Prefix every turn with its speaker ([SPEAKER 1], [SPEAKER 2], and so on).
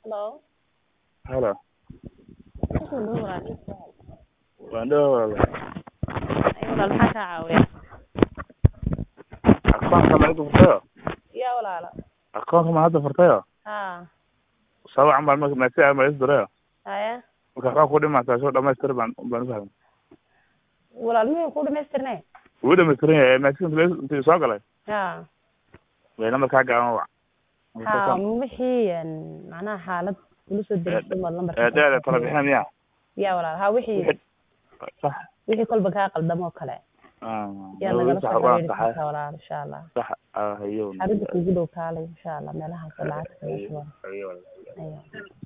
[SPEAKER 1] Hello.
[SPEAKER 2] Hello.
[SPEAKER 1] Kusoo dhawaad walaal.
[SPEAKER 2] Waan dhawaad walaal.
[SPEAKER 1] Ay walaal maxaa kaa caawiya?
[SPEAKER 2] Akoonka ma hadda furtayo?
[SPEAKER 1] Yaa walaalo.
[SPEAKER 2] Akoonka ma hadda furtayo?
[SPEAKER 1] Haa.
[SPEAKER 2] Sawacan baan marka message aan ma isdirayo.
[SPEAKER 1] Haya.
[SPEAKER 2] Marka waxaa ku dhimaata soo dhamaystir baan baan u fahmay.
[SPEAKER 1] Walaal miyuu ku dhamaystirnay?
[SPEAKER 2] Wuu dhamaystiran yahay message intii soo galay.
[SPEAKER 1] Haa.
[SPEAKER 2] Way lambarkaa gaaban wac.
[SPEAKER 1] Haa wixii een macnaha xaalad kula soo diristay ma lambarka.
[SPEAKER 2] Ee dheer kala bixin miya?
[SPEAKER 1] Yaa walaal haa wixii
[SPEAKER 2] Sax.
[SPEAKER 1] wixii kolba kaa qaldamo oo kale.
[SPEAKER 2] Ah.
[SPEAKER 1] Yaa nagala
[SPEAKER 2] sax
[SPEAKER 1] soo
[SPEAKER 2] waa
[SPEAKER 1] xiriiri
[SPEAKER 2] sax.
[SPEAKER 1] kartaa walaal insha Allah.
[SPEAKER 2] Sax ah hayo.
[SPEAKER 1] Xaaladda kugu dhow kaalay insha Allah meelahaas oo lacag kaga shuban.
[SPEAKER 2] Hayo.
[SPEAKER 1] Ayo.